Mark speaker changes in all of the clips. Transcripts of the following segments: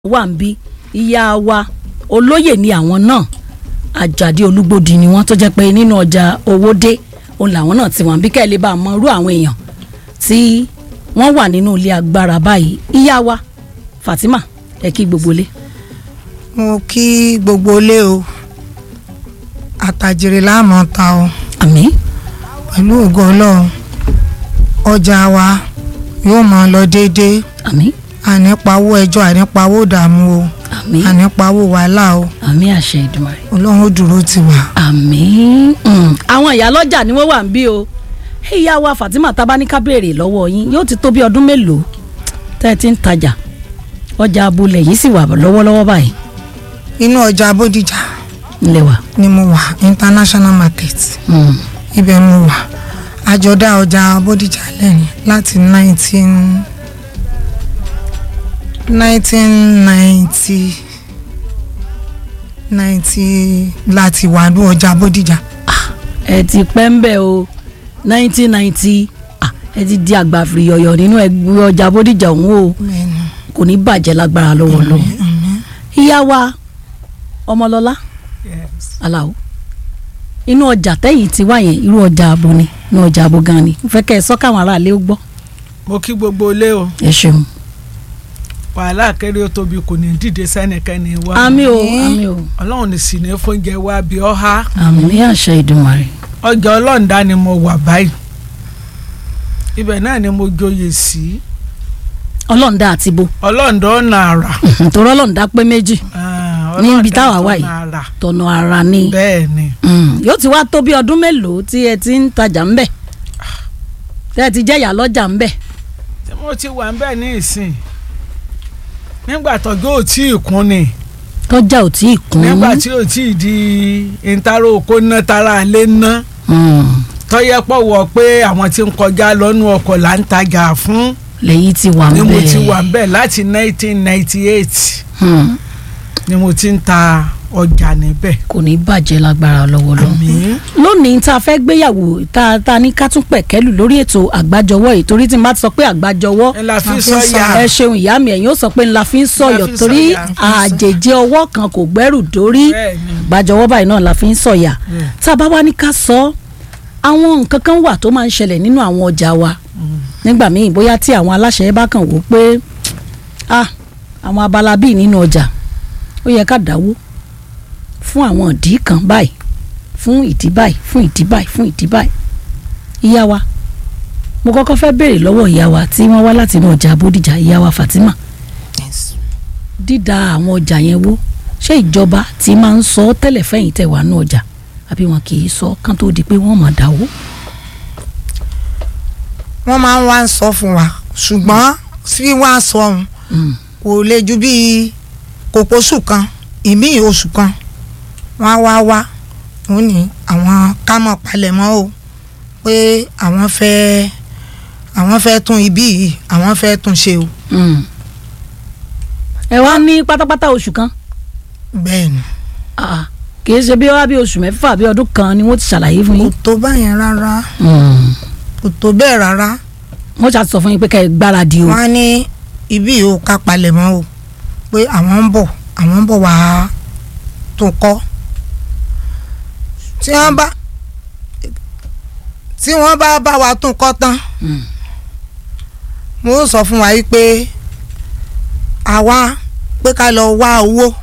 Speaker 1: wà ń bí ìyá wa olóyè ni àwọn náà àjàdí olúgbòdì ni wọ́n tó jẹ́ pé nínú ọjà owódé òun làwọn náà ti wà ń bí kẹ́ ẹ lè bá a mọ irú àwọn èèyàn tí wọ́n wà nínú ilé agbára báyìí ìyá wa Fatima ẹ kí gbogbo lé.
Speaker 2: mo kí gbogbo ilé o àtàjèrè láàmú ta o
Speaker 1: àmín
Speaker 2: pẹ̀lú ògo ọlọ́run ọjà wa yóò máa lọ déédéé
Speaker 1: àmín
Speaker 2: ànípawó ẹjọ́ ànípawó ìdààmú o
Speaker 1: àmín
Speaker 2: ànípawó wàhálà o
Speaker 1: àmín àṣẹ Èdùmàrè
Speaker 2: ọlọ́run ó dúró tì wá.
Speaker 1: àmín Mm. àwọn ìyálọ́jà ni wọ́n wà ń bí o ìyá wa Fatima tabaníká béèrè lọ́wọ́ yín yóò ti tó bí ọdún mélòó tẹ́ ẹ ti ń tajà ọjà abúlé yìí sì wà lọ́wọ́lọ́wọ́ báyìí
Speaker 2: inú ọjà bódìjà
Speaker 1: ńlẹ̀ wà.
Speaker 2: ni mo wà international market
Speaker 1: Mm.
Speaker 2: ibẹ̀ mo wà àjọdá ọjà bódìjà lẹ́yìn láti nineteen nineteen ninety ninety láti wà ní ọjà bódìjà
Speaker 1: ẹ ti pẹ́ ń bẹ̀ o nineteen ninety ẹ ti di àgbàfìrì yọ̀yọ̀ nínú ẹgbẹ́ ọjà bódìjà òun o
Speaker 2: bẹ́ẹ̀ni
Speaker 1: kò ní bàjẹ́ lágbára lọ́wọ́ lọ́wọ́ ìyá wa ọmọlọ́lá aláwo inú ọjà tẹ́yìn ti wá yẹn irú ọjà abo ni inú ọjà abo gan ni mo fẹ́ kẹ́ ẹ sọ káwọn aráàlú ó gbọ́
Speaker 3: mo kí gbogbo ilé o
Speaker 1: ẹ ṣeun.
Speaker 3: wàhálà kéré ó tóbi kò ní dìde sẹ́nikẹ́ni wá
Speaker 1: àmì o àmì o
Speaker 3: ọlọ́run ní sì ní fóúnjẹ wá bí ọ́há
Speaker 1: àmì àṣẹ Èdùmàrè
Speaker 3: ọjà ọlọ́ǹda ni mo wà báyìí ibẹ̀ náà ni mo joyè sí
Speaker 1: ọlọ́ọ̀dá àti bo
Speaker 3: ọlọ́ǹda ọ̀nà àrà
Speaker 1: torí ọlọ́ọ̀dá pé méjì
Speaker 3: Ah,
Speaker 1: Níbi
Speaker 3: ọlọ́ǹda
Speaker 1: táwa wà
Speaker 3: ọ̀nà
Speaker 1: yìí.
Speaker 3: àrà.
Speaker 1: tọ̀nà ara ni
Speaker 3: bẹ́ẹ̀ ni
Speaker 1: Mm, yóò ti wá tó bí ọdún mélòó tí ẹ ti ń tajà ńbẹ̀ tẹ́ ẹ ti jẹ́yà lọ́jà ńbẹ̀
Speaker 3: tí mo ti wà ń bẹ̀ ní ìsìn nígbà tọ́jú ò tí ì kún ni
Speaker 1: tọ́jà ò tí ì kún
Speaker 3: nígbà tí ò tí ì di ìtara oko ná tara lé ná
Speaker 1: Mm,
Speaker 3: tọ́yẹ́ pọ̀ wọ pé àwọn tí ń kọjá lọ́nu ọkọ̀ là ń tajà fún
Speaker 1: lẹ́yìn tí wà
Speaker 3: ni
Speaker 1: ńbẹ̀
Speaker 3: mo ti wà ń bẹ̀ láti 1998
Speaker 1: Mm,
Speaker 3: ni mo ti ń ta ọjà níbẹ̀.
Speaker 1: kò ní bàjẹ́ lágbára lọ́wọ́ lọ́wọ́
Speaker 3: àmín
Speaker 1: lónìí tá a fẹ́ gbéyàwó tá a tá a ní ká tún pẹ̀kẹ́lù lórí ètò àgbájọwọ́ yìí torí tí n bá ti sọ pé àgbájọwọ́
Speaker 3: ẹ la fi
Speaker 2: La fi
Speaker 3: sọ
Speaker 2: sọ.
Speaker 3: ya
Speaker 1: ẹ ṣeun ìyá mi ẹ̀yin ó sọ pé ńlá fi ń sọ̀yọ̀
Speaker 3: fi ń
Speaker 1: torí
Speaker 3: sọ̀yà.
Speaker 1: àjèjì ọwọ́ kan kò gbẹ́rù dórí
Speaker 3: bẹ́ẹ̀ ni
Speaker 1: àgbájọwọ́ báyìí náà la fi ń sọ̀yà
Speaker 3: Yeah.
Speaker 1: tá a bá wá ní ká sọ àwọn nǹkan kan wà tó máa ń ṣẹlẹ̀ nínú àwọn ọjà wa nígbà míì bóyá tí àwọn aláṣẹ bá kàn wò pé ah àwọn abala bíi nínú ọjà ó yẹ ká dáwó fún àwọn ìdí kan báyìí fún ìdí báyìí fún ìdí báyìí fún ìdí báyìí ìyá wa mo kọ́kọ́ fẹ́ béèrè lọ́wọ́ ìyá wa tí wọ́n wá láti inú ọjà Bódìjà ìyá wa Fatima dídá àwọn ọjà yẹn wó ṣé ìjọba ti máa ń sọ tẹ́lẹ̀ fẹ́yìn tẹ̀ wá nú ọjà àbí wọn kì í sọ kán tó di pé wọ́n máa dáwó.
Speaker 2: wọ́n máa ń wá ń sọ fún wa ṣùgbọ́n sí wá sọ ohun
Speaker 1: Mm.
Speaker 2: kò lè ju bíi kòkó oṣù kan ìmí oṣù kan wọ́n á wá wá wọ́n ní àwọn kámọ̀ palẹ̀mọ́ o pé àwọn fẹ́ àwọn fẹ́ tún ibí yìí àwọn fẹ́ tún ṣe o
Speaker 1: Mm. ẹ wá ní pátápátá oṣù kan
Speaker 2: bẹ́ẹ̀ ni
Speaker 1: Ah, kì í ṣe bí wá bí oṣù mẹ́fà bí ọdún kan ni wọ́n ti ṣàlàyé fún
Speaker 2: kò
Speaker 1: yín.
Speaker 2: tó báyẹn rárá
Speaker 1: Mm.
Speaker 2: kò tó bẹ́ẹ̀ rárá
Speaker 1: wọ́n ṣàti sọ fún yín pé kẹ́ ẹ gbáradì o.
Speaker 2: wọ́n á ní ibí yìí ó ká palẹ̀mọ́ o pé àwọn ń bọ̀ àwọn ń bọ̀ wá tún kọ́ tí wọ́n bá tí wọ́n bá bá wa tún kọ́ tán
Speaker 1: Mm.
Speaker 2: mo sọ fún wa yìí pé àwa pé ká lọ wá owó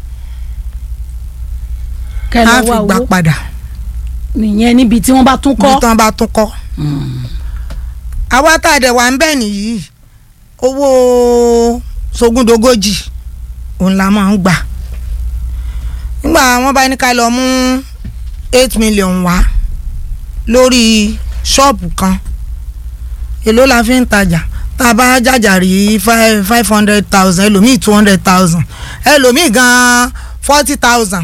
Speaker 1: kẹ́ ẹ
Speaker 2: á
Speaker 1: lọ
Speaker 2: fi
Speaker 1: wá
Speaker 2: gbà
Speaker 1: owó
Speaker 2: padà
Speaker 1: nìyẹn níbi tí wọ́n bá tún
Speaker 2: bí
Speaker 1: kọ́.
Speaker 2: tí wọ́n bá tún kọ́
Speaker 1: Mm.
Speaker 2: àwa tá a dẹ̀ wà ń bẹ̀ nìyí owó sógúndogójì òun la máa ń gbà nígbà wọ́n bá ní ká lọ mú eight million wá lórí ṣọ́ọ̀bù kan èló la fi ń tajà tá a bá jàjà rí five five hundred thousand ẹlòmíì two hundred thousand ẹlòmíì gan forty thousand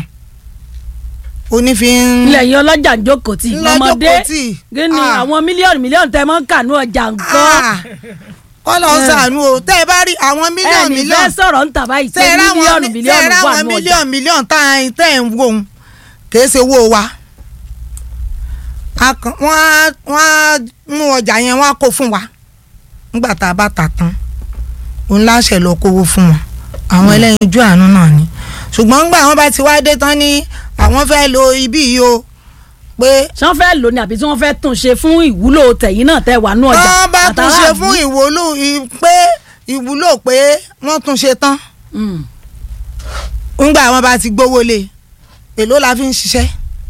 Speaker 2: onífin
Speaker 1: ilẹ̀ yìí ọlọ́jà ń jókòó tì ọmọdé gíní
Speaker 2: Ah.
Speaker 1: àwọn mílíọ̀nù mílíọ̀nù tẹ́ mọ́ ń kà ní ọjà nǹkan.
Speaker 2: Ah, kọ́lọ̀ ń sànú o tẹ́ ẹ bá rí àwọn mílíọ̀nù
Speaker 1: ẹnì fẹ́
Speaker 2: mílíọ̀nù
Speaker 1: sọ̀rọ̀ ń tà báyìí
Speaker 2: tẹ́
Speaker 1: pé
Speaker 2: ẹ ráwọn
Speaker 1: mílíọ̀nù
Speaker 2: tẹ́ ẹ
Speaker 1: mílíọ̀nù wà
Speaker 2: ráwọn
Speaker 1: ní ọjà.
Speaker 2: mílíọ̀nù mílíọ̀nù tá à ń tẹ́ ẹ̀ ń wò ó kìí ṣe owó wa A kàn- wọ́n á wọ́n á mú ọjà yẹn wọ́n á kó fún wa nígbà tá a bá tà tán òun láṣẹ lọ kówó fún wọn àwọn ẹlẹ́yinjú àánú náà ni ṣùgbọ́n ńgbà wọn bá ti wá dé tán ní àwọn fẹ́ lo ibí yìí o pé
Speaker 1: ṣé wọ́n fẹ́ lò ní àbí tí wọ́n fẹ́ tún ṣe fún ìwúlò tẹ̀yìn náà tẹ̀ wá nú ọjà
Speaker 2: wọ́n bá tún ṣe
Speaker 1: àtàràlú?
Speaker 2: fún ìwúlò ì- pé ìwúlò pé wọ́n tún ṣe tán
Speaker 1: Mm.
Speaker 2: ńgbà wọn bá ti gbówó lé èló la fi ń ṣiṣẹ́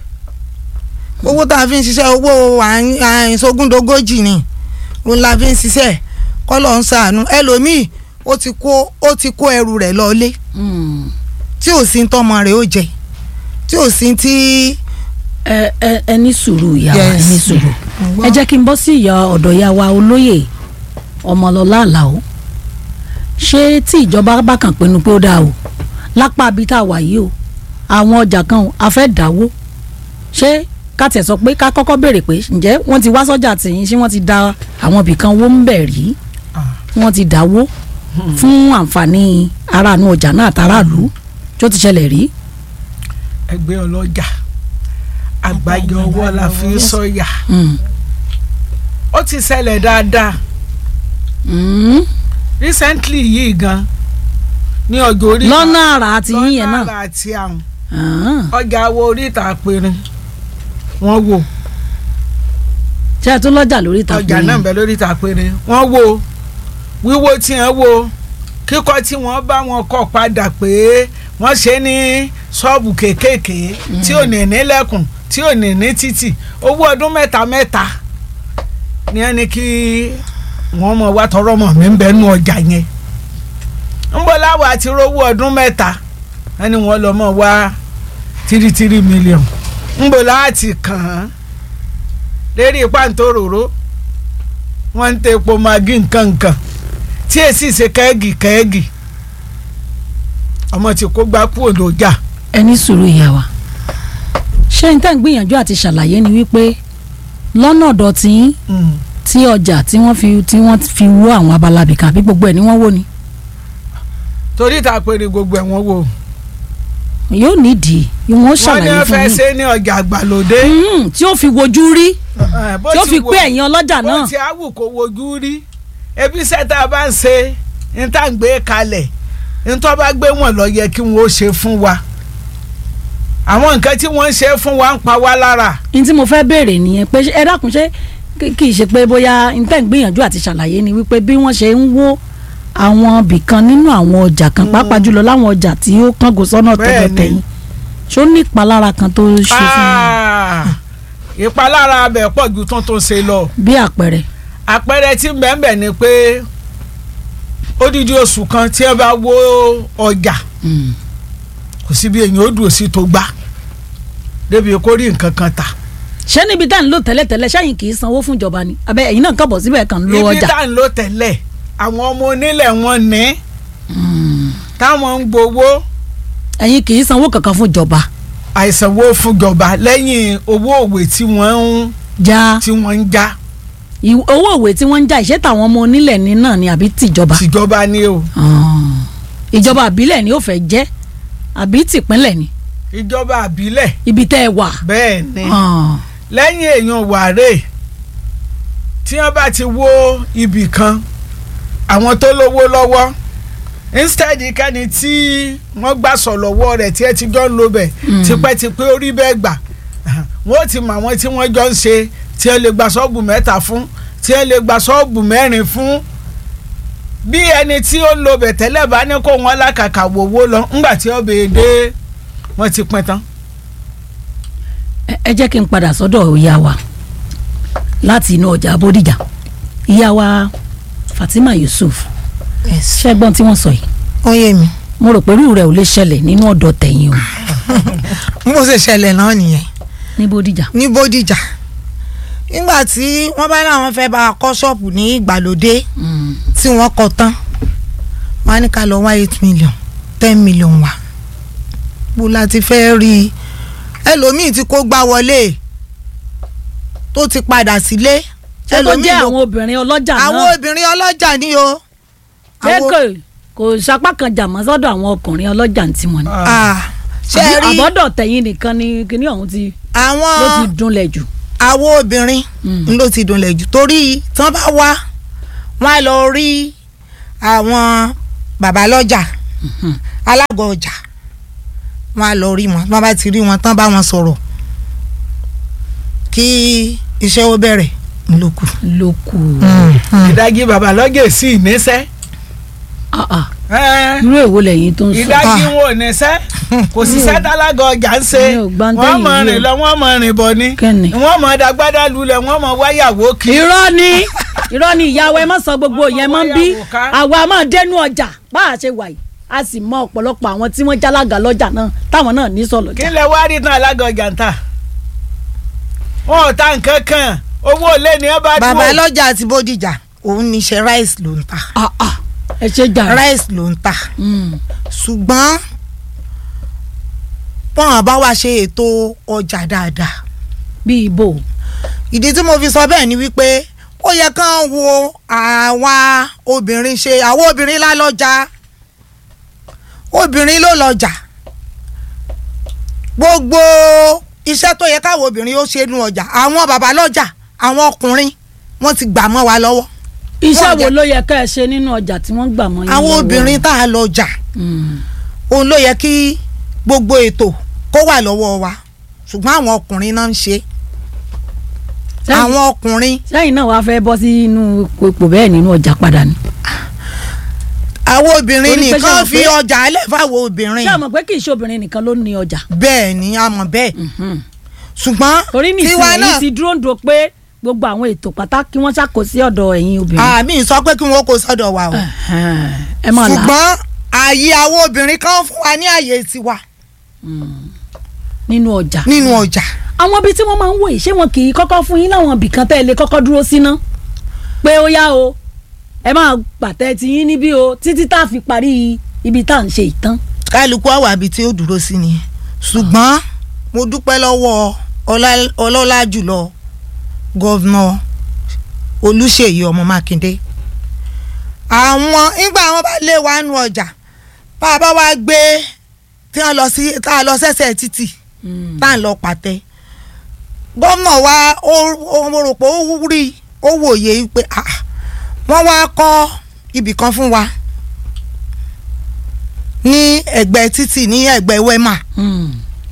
Speaker 2: owó tá a fi ń ṣiṣẹ́ owó àìn- àìsógúndógójì ni òun la fi ń ṣiṣẹ́ kọ́lọ̀ ń ṣàánú ẹlòmíì ó ti kó ó ti kó ẹrù rẹ̀ lọ́lé
Speaker 1: Mm.
Speaker 2: tí ò sí ń tọ́mọ rẹ̀ ó jẹ tí ò sí tí
Speaker 1: ẹ ẹ ẹ ní sùúrù ìyá wa ẹ
Speaker 2: Yes.
Speaker 1: ní sùúrù
Speaker 2: Mo gbọ́.
Speaker 1: ẹ jẹ́ kí n bọ́ sí ìyá ọ̀dọ̀ ìyá wa olóyè ọmọlọ́lá àlàó ṣé tí ìjọba bá kàn pinnu pé ó dáa o lápá ibi tá a wà yìí o àwọn ọjà kan o a fẹ́ dáwó ṣé ká tẹ̀ sọ pé ká kọ́kọ́ béèrè pé ǹjẹ́ wọ́n ti wá sọ́jà tìyín ṣé wọ́n ti da àwọn ibìkan wó ń bẹ̀ rí wọ́n ti dáwó fún àǹfààní aráàánú ọjà náà àtàràlú tó ti ṣẹlẹ̀ rí.
Speaker 3: ẹgbẹ́ ọlọ́jà àgbájọ ọwọ́ la fi ń sọ̀yà
Speaker 1: Mm.
Speaker 3: ó ti ṣẹlẹ̀ dáadáa
Speaker 1: Mm.
Speaker 3: recently yìí gan ní ọjọ́ orí
Speaker 1: lọ́nà àrà àti yín yẹn náà.
Speaker 3: lọ́nà àrà àti àwọn
Speaker 1: Ah.
Speaker 3: ọjà wo oríta àpẹẹrẹ wọ́n wò
Speaker 1: ṣé ẹ tún lọ́jà lórí ìtàkùn
Speaker 3: ọjà náà ń bẹ lórí ìta péré wọ́n wo wíwó tí wọ́n wo kíkọ́ tí wọ́n bá wọn kọ́ padà pé wọ́n ṣe ní ṣọ́ọ̀bù kéékèèké tí ò ní nílẹ̀kùn tí ò ní ní títì owó ọdún mẹ́ta mẹ́ta ni ẹni kí wọ́n mọ̀ wá tọrọ mọ̀ mí ń bẹ nú ọjà yẹn ń bọ́ láwọ̀ àti rówó ọdún mẹ́ta ẹni wọ́n lọ mọ̀ wá tírítírí mílíọ̀n ń bọ́ láti kàn án lérí pàǹtóròró wọ́n ń tẹ epo magi nkankan tí èsì ṣe kẹ́ẹ̀gì kẹ́ẹ̀gì ọmọ tí kò gbá kú òdòjà
Speaker 1: ẹ ní sùúrù ìyá wa ṣé n tẹ́ ń gbìyànjú àti ṣàlàyé ni wípé lọ́nà ọ̀dọ̀ tí yín tí ọjà tí wọ́n fi tí wọ́n fi wó àwọn abala bìkan àbí gbogbo ẹ̀ ni wọ́n wó ni
Speaker 3: torí ìta péré gbogbo ẹ̀ wọ́n wò
Speaker 1: yóò nídìí wọ́n
Speaker 3: wọ́n ní
Speaker 1: ṣàlàyé
Speaker 3: wọ́n
Speaker 1: fún
Speaker 3: fẹ́
Speaker 1: yín
Speaker 3: ṣe ní ọjà àgbàlódé
Speaker 1: Mm, tí ó fi wojú rí
Speaker 3: Eh, bó
Speaker 1: tí ó
Speaker 3: ti
Speaker 1: fi
Speaker 3: wò-
Speaker 1: pé ẹ̀yin ọlọ́jà
Speaker 3: bó
Speaker 1: náà
Speaker 3: ti awù kó wojú rí ebi sẹ́ta bá ń ṣe ní tá à ń gbé kalẹ̀ ní tó bá gbé wọn lọ yẹ kí wọ́n ó ṣe fún wa àwọn nǹkan tí wọ́n ń ṣe fún wa ń pa wá lára
Speaker 1: n tí mo fẹ́ béèrè nìyẹn pé ẹ dákun ṣé kì kì í ṣe pé bóyá n tẹ́ ń gbìyànjú àti ṣàlàyé ni wípé bí wọ́n ṣe ń wó àwọn bìkan nínú àwọn ọjà kan pàápàá jùlọ láwọn ọjà tí ó kángo sọ́nà tọ̀dọ̀
Speaker 3: Bẹ́ẹ̀ni.
Speaker 1: tẹ̀yìn ṣó ní ìpalára kan tó ṣe fún wọn
Speaker 3: Ah, ìpalára abẹ pọ̀ ju tó tó ṣe lọ
Speaker 1: bí àpẹẹrẹ.
Speaker 3: àpẹẹrẹ tí bẹ́ẹ̀nbẹ́ẹ̀ ni pé odidi oṣù kan tí ẹ bá wó ọjà
Speaker 1: Mm.
Speaker 3: kò sí bí èyàn ó dùn sí tó gbá débi kó rí nǹkan kan tà
Speaker 1: ṣé níbi tá à ń lò tẹ́lẹ̀tẹ́lẹ̀ ṣáyìn kì í sanwó fún ìjọba ni abẹ ẹ̀yin náà kàn bọ̀ síbẹ̀ kàn ń lo
Speaker 3: ibi
Speaker 1: ọjà.
Speaker 3: tá à ń lò tẹ́lẹ̀ àwọn ọmọ onílẹ̀ wọn ní
Speaker 1: Mm.
Speaker 3: táwọn ń gbowó
Speaker 1: ẹ̀yin kì í sanwó kankan fún ìjọba
Speaker 3: àìsànwó fúnjọba lẹ́yìn owó òwe tí wọ́n ń
Speaker 1: já
Speaker 3: tí wọ́n ń já
Speaker 1: ìw- owó òwe tí wọ́n ń já ìṣe tàwọn ọmọ onílẹ̀ ní náà ni àbí tìjọba.
Speaker 3: tìjọba ni o
Speaker 1: Ah. ìjọba àbílẹ̀ ni ó fẹ́ jẹ́ àbí tìpínlẹ̀ ni
Speaker 3: ìjọba àbílẹ̀
Speaker 1: ibi tẹ́ ẹ wà.
Speaker 3: bẹ́ẹ̀ ni.
Speaker 1: Ah.
Speaker 3: lẹ́yìn èèyàn wàrẹ́ tí wọ́n bá ti wó ibì kan àwọn tó lówó lọ́wọ́ instead kẹ́ni tí wọ́n gbà sọ̀ lọ́wọ́ rẹ̀ tí ẹ ti jọ ń lo bẹ̀
Speaker 1: Mm.
Speaker 3: tipẹ́tipẹ́ orí bẹ́ẹ̀ gbà wọ́n ti mọ àwọn tí wọ́n jọ ń ṣe tí ẹ lè gba ṣọ́ọ̀bù mẹ́ta fún tí ẹ lè gba ṣọ́ọ̀bù mẹ́rin fún bí ẹni tí ó ń lo bẹ̀ tẹ́lẹ̀ bá ní kó wọn lákàkà wòwó lọ ńgbà tí ó bèè dé wọ́n ti pín tán.
Speaker 1: ẹ ẹ jẹ́ kí n padà sọ́dọ̀ ìyá wa láti inú ọjà bódìjà ìyá wa Fatima Yusuf
Speaker 2: Yes.
Speaker 1: ṣẹ́gbọ́n tí wọ́n sọ yìí
Speaker 2: ó yé mi
Speaker 1: mo rò pé irú rẹ̀ ò lè ṣẹlẹ̀ nínú ọ̀dọ̀ tẹ̀yìn o
Speaker 2: bó ṣe ṣẹlẹ̀ náà nìyẹn
Speaker 1: ní bódìjà.
Speaker 2: ní bódìjà nígbà tí wọ́n bá láwọn fẹ́ bá a kọ́ ṣọ́ọ̀bù ní ìgbàlódé
Speaker 1: Mm.
Speaker 2: tí wọ́n kọ́ tán wọ́n á ní ká lọ wá eight million ten million wá bó la ti fẹ́ rí i ẹlòmíì tí kò gbá wọlé tó ti padà sílé
Speaker 1: ṣé tó jẹ́
Speaker 2: ló-
Speaker 1: àwọn obìnrin ọlọ́jà
Speaker 2: àwọn
Speaker 1: náà
Speaker 2: obìnrin ọlọ́jà ni o
Speaker 1: ṣé
Speaker 2: àwọn-
Speaker 1: kò kò sapá kan jà mọ́ sọ́dọ̀ àwọn ọkùnrin ọlọ́jà ń tiwọn ni.
Speaker 2: Ah, ṣe
Speaker 1: Àbí
Speaker 2: rí
Speaker 1: àbọ̀dọ̀ tẹ̀yìn nìkan ni kíní ọ̀hún ti
Speaker 2: àwọn
Speaker 1: ló ti dunlẹ̀ jù.
Speaker 2: àwọn obìnrin
Speaker 1: Mm.
Speaker 2: ló ti dunlẹ̀ jù torí tí wọ́n bá wá wọ́n á lọ rí àwọn bàbá lọ́jà alága ọjà wọn á lọ rí wọn wọn bá ti rí wọn tán bá wọn sọ̀rọ̀ kí iṣẹ́ ó bẹ̀rẹ̀ ńlọkù.
Speaker 1: ló kù
Speaker 3: ìdajì babalọ́gẹ̀ sí ìníṣẹ́
Speaker 1: Ah, ah.
Speaker 3: ẹ́
Speaker 1: irú èwo lẹ́yìn tó ń sọ
Speaker 3: ìdajì wọn ò níṣẹ́ kò sí sẹ́tàlágà ọjà ń ṣe
Speaker 1: Mi ò gbọ́ ń
Speaker 3: wọ́n
Speaker 1: tẹ́yìn
Speaker 3: mọ̀
Speaker 1: rí
Speaker 3: rìn
Speaker 1: o.
Speaker 3: lọ wọ́n mọ̀ rìn bọ̀ ni
Speaker 1: Kẹ́ni?
Speaker 3: wọ́n mọ̀ dàgbádá lulẹ̀ wọ́n mọ̀ wáyàwó kí.
Speaker 1: irọ́ ni irọ́ ni ìyàwó ẹ má sọ gbogbo yẹn mọ́ bí
Speaker 3: Wọ́n ká.
Speaker 1: àwa máa dẹnu ọjà bá a ṣe wà yìí a sì mọ ọ̀pọ̀lọpọ̀ àwọn tí wọ́n jálága lọ́jà náà táwọn náà ní sọ̀lọ̀
Speaker 3: kí
Speaker 1: jà
Speaker 3: lẹ wá rí tán alága ọjà ń tà wọn ò ta nǹkan kan owó ilé ni ẹ bá dúró.
Speaker 2: bàbá lọ́jà àti bódìjà òun níṣẹ́ rice ló ń ta
Speaker 1: Ah, ah. ẹ ṣe jà
Speaker 2: rice ló ń ta
Speaker 1: Mm.
Speaker 2: ṣùgbọ́n wọn bá wa ṣe ètò ọjà dáadáa
Speaker 1: bí ibo
Speaker 2: ìdí tí mo fi sọ bẹ́ẹ̀ ni wípé ó yẹ kán wo àwa obìnrin ṣe àwọn obìnrin lá lọ́jà obìnrin ló lọ́jà gbogbo iṣẹ́ tó yẹ káwọn obìnrin ó ṣe nu ọjà àwọn bàbá lọ́jà àwọn ọkùnrin wọ́n ti gbà mọ́ wa lọ́wọ́
Speaker 1: iṣẹ́
Speaker 2: Wọ́n
Speaker 1: wo
Speaker 2: jẹ-
Speaker 1: ló yẹ ká ẹ ṣe nínú ọjà tí wọ́n gbà mọ́ yín
Speaker 2: àwọn
Speaker 1: lọ́wọ́?
Speaker 2: obìnrin tá a lọ́jà
Speaker 1: Mm.
Speaker 2: òun ló yẹ kí gbogbo ètò kó wà lọ́wọ́ wa ṣùgbọ́n àwọn ọkùnrin náà ń ṣe
Speaker 1: Sẹ́yìn-
Speaker 2: àwọn ọkùnrin
Speaker 1: sẹ́yìn náà wàá fẹ́ bọ́ sí inú ipò bẹ́ẹ̀ nínú ọjà padà ni.
Speaker 2: àwọn obìnrin
Speaker 1: Torí pé ṣé
Speaker 2: nìkan
Speaker 1: mọ̀
Speaker 2: fi
Speaker 1: pé-
Speaker 2: ọjà alẹ́ fáwọn obìnrin
Speaker 1: ṣé àmọ̀ pé kì í ṣe obìnrin nìkan ló ní ọjà.
Speaker 2: bẹ́ẹ̀ ni a mọ̀ bẹ́ẹ̀
Speaker 1: Mhm.
Speaker 2: ṣùgbọ́n
Speaker 1: torí
Speaker 2: tiwa
Speaker 1: nísìnyí
Speaker 2: náà
Speaker 1: ti dúró ń do pé gbogbo àwọn ètò pàtàkì wọ́n ṣàkóso ọ̀dọ̀ ẹ̀yin obìnrin.
Speaker 2: àmì sọ pé kí wọ́n kó sọ́dọ̀ wa o
Speaker 1: Ẹ̀hẹ́n. ẹ máa là á
Speaker 2: ṣùgbọ́n ààyè àwọn obìnrin kan fún wa ní ààyè tiwa
Speaker 1: nínú ọjà.
Speaker 2: nínú ọjà
Speaker 1: àwọn ibi tí wọ́n máa ń wò yìí ṣé wọn kì í kọ́kọ́ fún yín láwọn ibì kan tẹ́ ẹ lè kọ́kọ́ dúró síná pé ó yá o ẹ máa pàtẹ ti yín níbí o títí tá a fi parí ibi tá à ń ṣe ìtàn.
Speaker 2: kálukú àwọn àbí tí ó dúró sí ni ṣùgbọ́n mo dúpẹ́ lọ́wọ́ ọlá- ọlọ́lá jùlọ gọ́vnà olùṣèyí ọmọ mákindé àwọn nígbà wọn bá lé wa nù ọjà bá a bá wá gbé tí wọn lọ sí tá a lọ sẹ́sẹ̀ títì tá à ń lọ pàtẹ gómìnà wa ó ó- mo rò pé ó rí ó wòye pé ah, wọ́n wá kọ́ ibì kan fún wa ní ẹ̀gbẹ́ títì ní ẹ̀gbẹ́ wema
Speaker 1: Mm.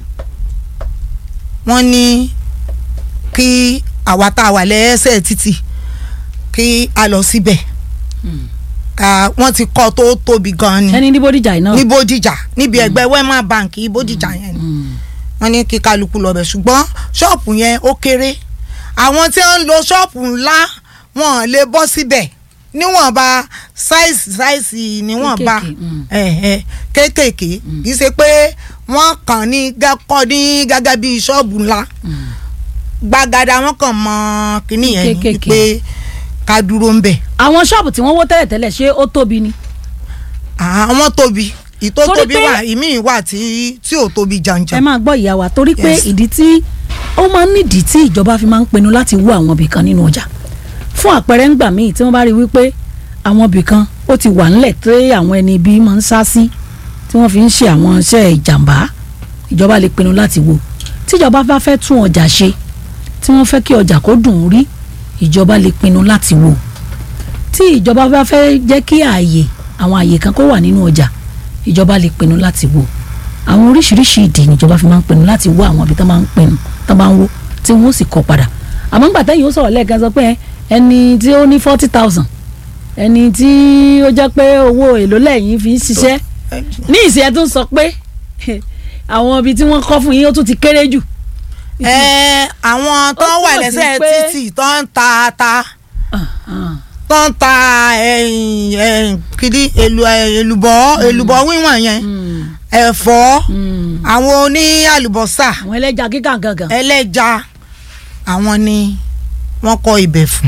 Speaker 2: wọ́n ní kí àwa tá a wà lẹ́sẹ̀ títì kí a lọ síbẹ̀ ká wọ́n ti kọ́ tó tóbi gan ni
Speaker 1: ẹni ní bódìjà yìí náà.
Speaker 2: ní bódìjà níbi ẹ̀gbẹ́ wema bank bódìjà yẹn ni
Speaker 1: Mm.
Speaker 2: wọ́n ní kí kálukú lọ bẹ̀ ṣùgbọ́n ṣọ́ọ̀pù yẹn ó kéré àwọn tí wọ́n ń lo ṣọ́ọ̀pù ńlá wọn lè bọ́ síbẹ̀ níwọ̀nba sáìsì sáìsì níwọ̀nba
Speaker 1: Kéékèèké, mm.
Speaker 2: ẹ̀ẹ́ kéékèèké kì í ṣe pé wọ́n kàn ní gá- kọ́ ní gẹ́gẹ́ bí ṣọ́ọ̀bù ńlá gbàgàdà wọn kàn mọ kínní yẹn ni
Speaker 1: Kéékèèké.
Speaker 2: pé ká dúró ń bẹ̀
Speaker 1: àwọn ṣọ́ọ̀bù tí wọ́n wó tẹ́lẹ̀tẹ́lẹ̀ ṣé ó tóbi ni.
Speaker 2: àwọn tóbi ìtó
Speaker 1: Torí
Speaker 2: tóbi
Speaker 1: pé-
Speaker 2: wà ìmíì wà tí tí ò tóbi
Speaker 1: ẹ
Speaker 2: jàǹjàǹ
Speaker 1: máa gbọ́ ìyá wa torí pé
Speaker 2: Yes.
Speaker 1: ìdí tí ó máa ń nídìí tí ìjọba fi máa ń pinnu láti wó àwọn ibì kan nínú ọjà fún àpẹẹrẹ ńgbà míì tí wọ́n bá rí wípé àwọn ibì kan ó ti wà ńlẹ̀ tí àwọn ẹni ibi máa ń sá sí tí wọ́n fi ń ṣe àwọn iṣẹ́ ìjàmbá ìjọba lè pinnu láti wó tíjọba bá fẹ́ tún ọjà ṣe tí wọ́n fẹ́ kí ọjà kó dùn ún rí ìjọba lè pinnu láti wó tí ìjọba bá fẹ́ jẹ́ kí ààyè àwọn ààyè kan kó wà nínú ọjà ìjọba lè pinnu láti wó àwọn oríṣiríṣi ìdí níjọba fi máa ń pinnu láti wó àwọn ibi tó máa ń pinnu tó máa ń wó tí wọ́n sì kọ́ padà àmọ́ ńgbà tẹ́yìn ó sọ̀rọ̀ lẹ́ẹ̀kan sọ pé ẹni tí ó ní forty thousand ẹni tí ó jẹ́ pé owó èlò lẹ́yìn fi ń ṣiṣẹ́ ní ìsìn ẹ̀ tún sọ pé àwọn ibi tí wọ́n kọ́ fún yín ó tún ti kéré jù.
Speaker 2: ẹ àwọn tó
Speaker 1: Ó
Speaker 2: wà
Speaker 1: túmọ̀ sí
Speaker 2: lẹ́sẹ̀
Speaker 1: pé-
Speaker 2: títì tó ń ta ata tó ń ta ẹ̀yìn ẹ̀yìn kìdí èlù èlùbọ́ èlùbọ́ wíwọ̀n yẹn ẹ̀fọ́ àwọn oní àlùbọ́sà
Speaker 1: àwọn ẹlẹ́ja kíkà gangan.
Speaker 2: ẹlẹ́ja àwọn ni wọ́n kọ́ ibẹ̀ fún.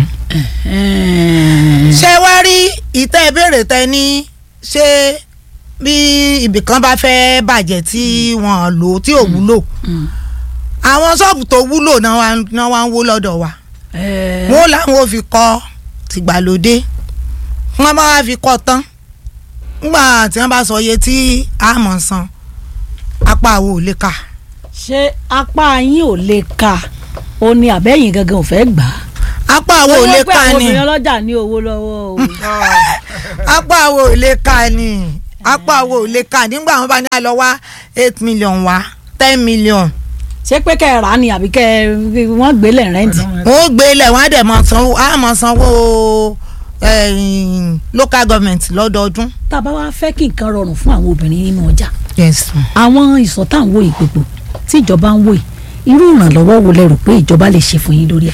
Speaker 2: ṣé wá rí ìtẹ́ ìbéèrè tẹ ní ṣé bí ibìkan bá fẹ́ bàjẹ́ tí wọ́n lò tí ò wúlò àwọn ṣọ́ọ̀bù tó wúlò náà wá náà wá ń wó lọ́dọ̀ wa wọ́n làwọn ò fi kọ́ tìgbàlódé wọ́n bá wá fi kọ́ tán nígbà tí wọ́n bá sọ iye tí a mọ̀ san apá wo ò lè kà
Speaker 1: ṣé apá yín ò lè ka ó ní àbẹ́yìn gangan ò fẹ́ gbà á.
Speaker 2: apá wo ò lè
Speaker 1: pé
Speaker 2: kà
Speaker 1: àwọn
Speaker 2: ni
Speaker 1: obìnrin ọlọ́jà ní owó lọ́wọ́ o.
Speaker 2: apá wo ò lè kà ni apá wo ò lè kà nígbà wọn bá ní àlọ́ wá eight million wá ten million
Speaker 1: ṣé pé kẹ́ ẹ rà á ni àbí kẹ́ ẹ wọ́n gbélé rẹ́ǹtì.
Speaker 2: wọn ó gbé ilẹ̀ wọn á dẹ̀ mọ̀ sanwó á mọ̀ sanwó eh, local government lọ́dọọdún.
Speaker 1: tá a bá wá fẹ́ kí nǹkan rọrùn fún àwọn obìnrin nínú ọjà
Speaker 2: yes
Speaker 1: àwọn ìsọ̀ tá à ń wò yìí gbogbo tí ìjọba ń wò yìí irú ìrànlọ́wọ́ wo lẹ rò pé ìjọba lè ṣe fún yín lórí ẹ̀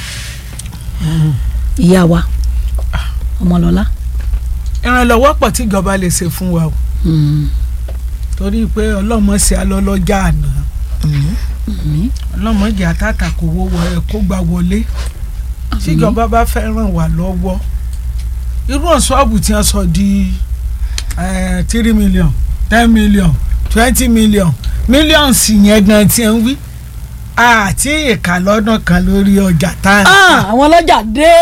Speaker 1: ìyá wa ọmọlọ́lá.
Speaker 3: ìrànlọ́wọ́ pọ̀ tí ìjọba lè ṣe fún wa o
Speaker 1: Mm,
Speaker 3: torí pé ọlọ́mọ ṣe alọ́lọ́jà àná
Speaker 1: mm,
Speaker 3: ọlọ́mọ jẹ́ àtàtà kò wọ́ wọ ẹ̀ kó gbà wọlé tíjọba bá fẹ́ ràn wá lọ́wọ́ irú ọ̀ṣọ́ọ̀bù tí wọ́n sọ di eh, three million ten million twenty million millions yẹn gan tí ń wí àti ìka lọ́dún kan lórí ọjà tá à ń
Speaker 1: Ah,
Speaker 3: tà.
Speaker 1: àwọn ọlọ́jà dé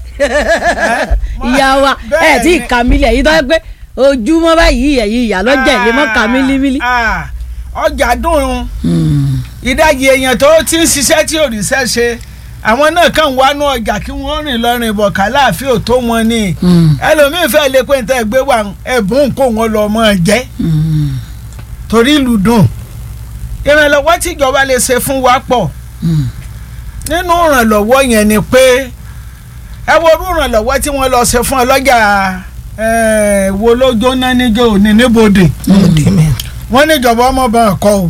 Speaker 1: ìyá wa ẹ tí ì
Speaker 3: bẹ́ẹ̀
Speaker 1: ka mílíọ̀nù èyí tó yẹ pé ojúmọ́ báyìí ẹ̀yìn ìyá lọ́jà ìlé mọ́ ka mílímílí.
Speaker 3: Ah, ọjà dùn ún
Speaker 1: Mm,
Speaker 3: ìdajì èèyàn tó ti ń ṣiṣẹ́ tí ò ríṣẹ́ ṣe àwọn náà kàn wá nú ọjà kí wọ́n rìn lọ́rìn bọ̀ kàláàfin ò tó wọn ni
Speaker 1: mm,
Speaker 3: ẹlòmíín fẹ́ lè pé níta ẹgbẹ́ wa ẹ̀bùn kó wọn lọ mọ́ ẹ jẹ́
Speaker 1: mm,
Speaker 3: torí ìlú dùn ìrànlọ́wọ́ tíjọba lè ṣe fún wa pọ̀
Speaker 1: mm.
Speaker 3: nínú ìrànlọ́wọ́ yẹn ni pé ẹ wo orú ìrànlọ́wọ́ tí wọ́n lọ ṣe fún ọlọ́jà eh, wo ló jóná níjó òní níbodè wọ́n níjọba ọmọ bá wọn kọ́ o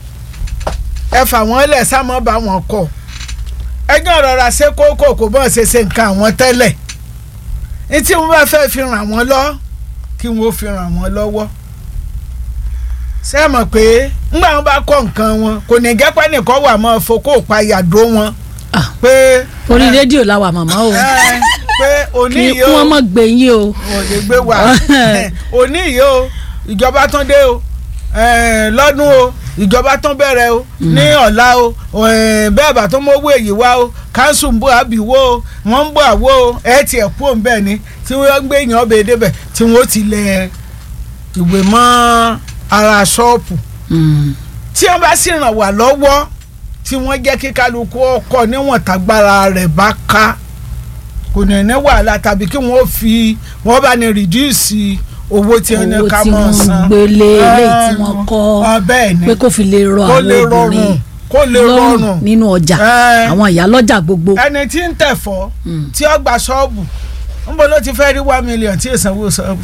Speaker 3: ẹ fà wọ́n lẹ̀ sámọ́ bá wọn kọ́ ẹjọ́ rọra ṣe kókó kò bọ́n ṣe ṣe nǹkan àwọn tẹ́lẹ̀ ní tí wọ́n bá fẹ́ fi ràn wọ́n lọ kí wọ́n fi ràn wọ́n lọ́wọ́ ṣé ẹ mọ̀ pé ńgbà wọn bá kọ́ nǹkan wọn kò ní gẹ́pẹ́ nìkan wà mọ́ fokó payàdó wọn
Speaker 1: Ah.
Speaker 3: pé
Speaker 1: orí rédíò la wà màmá o
Speaker 3: ẹ, pé òní
Speaker 1: kí
Speaker 3: yìí
Speaker 1: kí
Speaker 3: o
Speaker 1: wọ́n mọ̀ gbé yín o.
Speaker 3: ò lè gbé wa òní yìí o ìjọba tán dé o eh, lọ́dún o ìjọba tán bẹ̀rẹ̀ o ní ọ̀la o eh, bẹ́ẹ̀ bá tó mówó èyí wá o káńsù ń bọ̀ àbíwó o wọ́n ń bọ̀ àwó o ẹ̀ tiẹ̀ kú òun bẹ́ẹ̀ ni tí wọ́n gbé èèyàn ọbẹ̀ débẹ̀ tí wọ́n ti lẹ̀ ìwé mọ́ ara ṣọ́ọ̀pù
Speaker 1: Mm,
Speaker 3: tí wọ́n bá sì ràn wá lọ́wọ́ tí wọ́n jẹ́ kí kálukú ọkọ̀ níwọ̀n tágbára rẹ̀ bá ká kò ní ní wàhálà tàbí kí wọ́n fi wọ́n bá ní rìdíùsì owó tí wọ́n ní
Speaker 1: owó
Speaker 3: ká
Speaker 1: tí
Speaker 3: mọ̀
Speaker 1: wọ́n ń
Speaker 3: san.
Speaker 1: gbélé eléyìí tí
Speaker 3: Eh,
Speaker 1: wọ́n kọ́
Speaker 3: ah, bẹ́ẹ̀ ni
Speaker 1: pé kó fi lè rọ
Speaker 3: kó
Speaker 1: àwọn
Speaker 3: lè
Speaker 1: obìnrin
Speaker 3: rọrùn kó lè rọrùn
Speaker 1: nínú ọjà
Speaker 3: Eh.
Speaker 1: àwọn ìyá lọ́jà gbogbo.
Speaker 3: ẹni tí ń tẹ̀fọ́
Speaker 1: Mm.
Speaker 3: tí ó gba ṣọ́ọ̀bù ń bọ́ ló ti fẹ́ rí one million tí ìsanwó ṣọ́ọ̀bù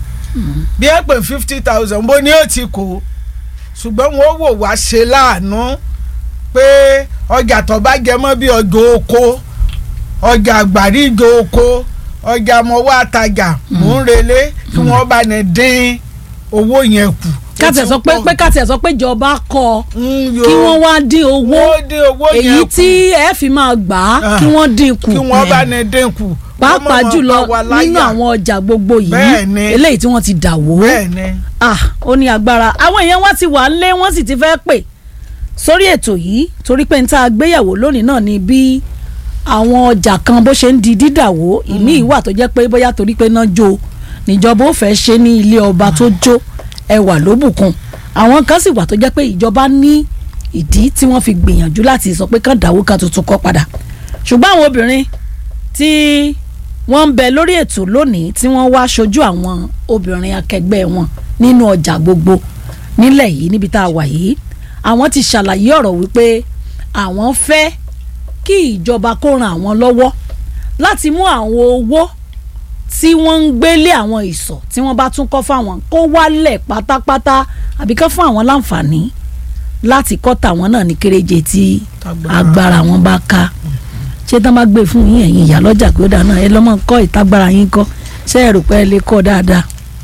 Speaker 3: bí ẹ pè fifty thousand bó ní ó ti kó ṣùgbọ́n wọn ó wò wá ṣe láàánú pé ọjà tó bá jẹ mọ́ bí ọjọ́ oko ọjà àgbàríjọ oko ọjà mọ́wọ́ àtajà mò ń relé kí wọ́n bá ní dín owó yẹn kù.
Speaker 1: kátẹ̀ sọ pé pé kátẹ̀ sọ pé ìjọba kọ́
Speaker 3: Mm, yo.
Speaker 1: kí wọ́n wá dín owó
Speaker 3: wọ́n dín owó yẹn
Speaker 1: èyí
Speaker 3: kù
Speaker 1: tí ẹ fi máa gbà á
Speaker 3: Ah.
Speaker 1: kí wọ́n dín kù
Speaker 3: kí wọ́n bá ní dín kù.
Speaker 1: pàápàá
Speaker 3: Wọ́n má
Speaker 1: jùlọ
Speaker 3: máa pa wá láyà.
Speaker 1: nínú àwọn ọjà gbogbo yìí
Speaker 3: Bẹ́ẹ̀ ni.
Speaker 1: eléyìí tí wọ́n ti dà wó
Speaker 3: bẹ́ẹ̀ ni.
Speaker 1: ah ó ní agbára àwọn èèyàn wá ti wà lé wọ́n sì ti fẹ́ pè sórí ètò yìí torí pé n tá a gbéyàwó lónìí náà ni bí àwọn ọjà kan bó ṣe ń di dídàwó ìmí ìwà tó jẹ́ pé bóyá torí pé náà jó níjọba ó fẹ́ ṣe ní ilé ọba tó jó ẹwà ló bùkún àwọn kan sì wà tó jẹ́ pé ìjọba ní ìdí tí wọ́n fi gbìyànjú láti sọ pé kán dáwó kan tuntun kọ́ padà ṣùgbọ́n àwọn obìnrin tí wọ́n ń bẹ lórí ètò lónìí tí wọ́n wá ṣojú àwọn obìnrin akẹgbẹ́ wọn nínú ọjà gbogbo nílẹ̀ yìí níbi tá a wà yìí àwọn ti ṣàlàyé ọ̀rọ̀ wípé àwọn fẹ́ kí ìjọba kó ran àwọn lọ́wọ́ láti mú àwọn owó tí wọ́n ń gbélé àwọn ìsọ̀ tí wọ́n bá tún kọ́ fáwọn kó wálẹ̀ pátápátá àbí kán fún àwọn láǹfààní láti kọ́ tàwọn náà ní kéréje tí
Speaker 3: Tágbára.
Speaker 1: agbára wọn bá ká ṣé tán bá gbé fún yín ẹ̀yin ìyá lọ́jà pé ó dáná ẹ lọ́mọ kọ́ ìtagbára yín kọ́ ṣé ẹ̀rù pé ẹ lè kọ́ dáadáa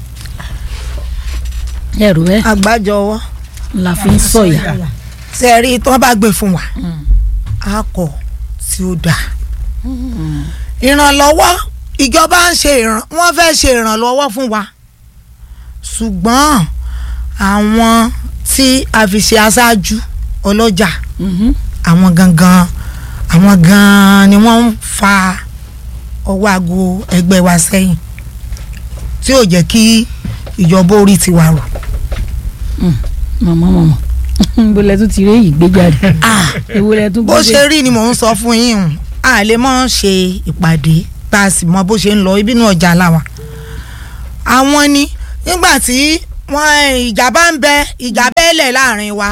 Speaker 1: ẹ̀rù ẹ
Speaker 2: àgbájọwọ́
Speaker 1: la fi ń sọ̀yà
Speaker 2: ṣe rí tí wọ́n bá gbé fún wa a kọ̀ tí ó dáa ìrànlọ́wọ́ ìjọba ń ṣe ìràn wọ́n fẹ́ ṣe ìrànlọ́wọ́ fún wa ṣùgbọ́n àwọn tí a fi ṣe aṣáájú ọlọ́jà
Speaker 1: Mhm.
Speaker 2: àwọn gangan àwọn gan-an ni wọ́n ń fa ọwọ́ aago ẹgbẹ́ wa sẹ́yìn tí ò jẹ́ kí ìjọba orí tiwa rò.
Speaker 1: mọ̀mọ́ mọ̀mọ́ bólẹ̀ tún ti rí èyí gbé jáde ewúrẹ́ tún
Speaker 2: bó
Speaker 1: gbé
Speaker 2: ṣe rí ni mò ń sọ fún yín o a lè mọ ṣe ìpàdé tá a sì mọ bó ṣe ń lọ ibi inú ọjà làwà àwọn ni nígbà tí wọn ìjà bá ń bẹ ìjà bẹ́ẹ̀lẹ̀ láàrin wa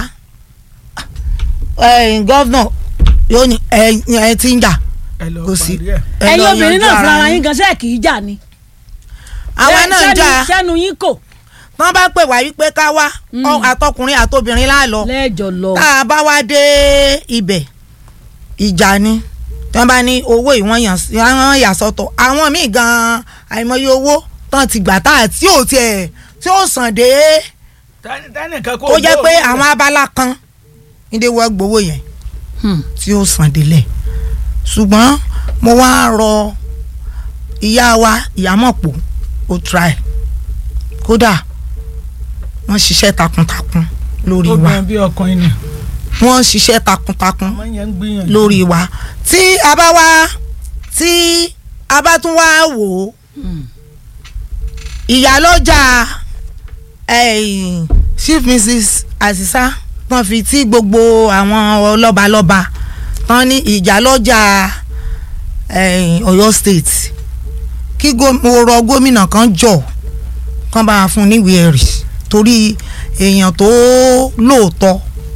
Speaker 2: gọ́vnà yóò ní ẹ ẹ ti ń jà
Speaker 3: ẹ lọ
Speaker 2: kò sí
Speaker 3: parí ẹ̀.
Speaker 2: ẹ
Speaker 1: ẹ̀yin
Speaker 2: lọ
Speaker 1: obìnrin
Speaker 2: yanjú
Speaker 1: náà
Speaker 2: ara
Speaker 1: fúnra
Speaker 2: yín.
Speaker 1: yín gan ṣe kì í jà ni.
Speaker 2: àwa
Speaker 1: Ṣé-
Speaker 2: náà ń
Speaker 1: ṣẹ́nu-
Speaker 2: jà
Speaker 1: ṣẹ́nu yín kò
Speaker 2: wọ́n bá pè wá wípé ká wá
Speaker 1: Mm.
Speaker 2: ọ- àtọkùnrin àtobìnrin láàlọ́
Speaker 1: lẹ́ẹ̀jọ̀ lọ.
Speaker 2: tá a bá wá dé ibẹ̀ ìjà ni tí wọ́n bá ní owó ìwọ̀n yàn sí- wọ́n yà sọ́tọ̀ àwọn míì gan-an àìmọye owó tán ti gbà tá àti ò tiẹ̀ tí ó sàn dé
Speaker 3: Tani- tánìkan kò
Speaker 2: tó jẹ́
Speaker 3: gbọ́
Speaker 2: pé
Speaker 3: òun
Speaker 2: àwọn
Speaker 3: rẹ̀.
Speaker 2: abala kan nídé wọ́n gbowó yẹn
Speaker 1: Hmm.
Speaker 2: tí ó sàn délẹ̀ ṣùgbọ́n mo wá rọ ìyá wa ìyámọ̀pọ̀ ó try kódà wọ́n ṣiṣẹ́ takuntakun lórí wa
Speaker 3: obìnrin bí ọkùnrin ni
Speaker 2: wọ́n ṣiṣẹ́ takuntakun
Speaker 3: ọmọ yẹn ń gbìyànjú.
Speaker 2: lórí wa tí a bá wá tí a bá tún wá wò ó
Speaker 1: Hmm.
Speaker 2: ìyálọ́jà eh, chief mrs asisa tán fi tí gbogbo àwọn lọ́balọ́ba tán ní ìyálọ́jà eh, Ọ̀yọ́ state kí gó- mo rọ gómìnà kan jọ kán bá a fún níwèé ẹ̀rí torí èèyàn tó lóòótọ́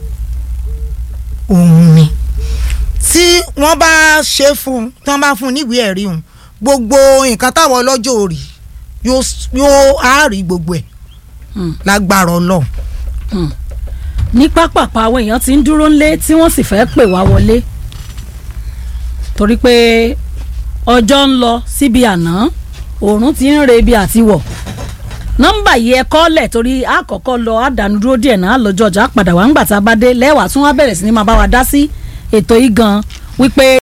Speaker 2: òun ni tí wọ́n bá ṣe fún un tí wọ́n bá fún un níwèé ẹ̀rí òun gbogbo nǹkan táwọn ọlọ́jọ́ òrì yóò s- yóò á rí gbogbo ẹ̀
Speaker 1: Hmm.
Speaker 2: lágbára ọlọ́run.
Speaker 1: ní pápápá àwọn èèyàn ti ń dúró ńlé tí wọ́n sì fẹ́ pè wá wọlé torí pé ọjọ́ ń lọ síbi àná oòrùn ti ń re ibi àtiwọ̀ nọ́mbà yìí ẹ kọ́lẹ̀ torí àkọ́kọ́ lọ àdánù dúró díẹ̀ náà lọ́jọ́ ọjà padà wá ń gbà tá a bá dé lẹ́wàá tún wá bẹ̀rẹ̀ sí ni máa bá wa dá sí ètò yìí gan wípé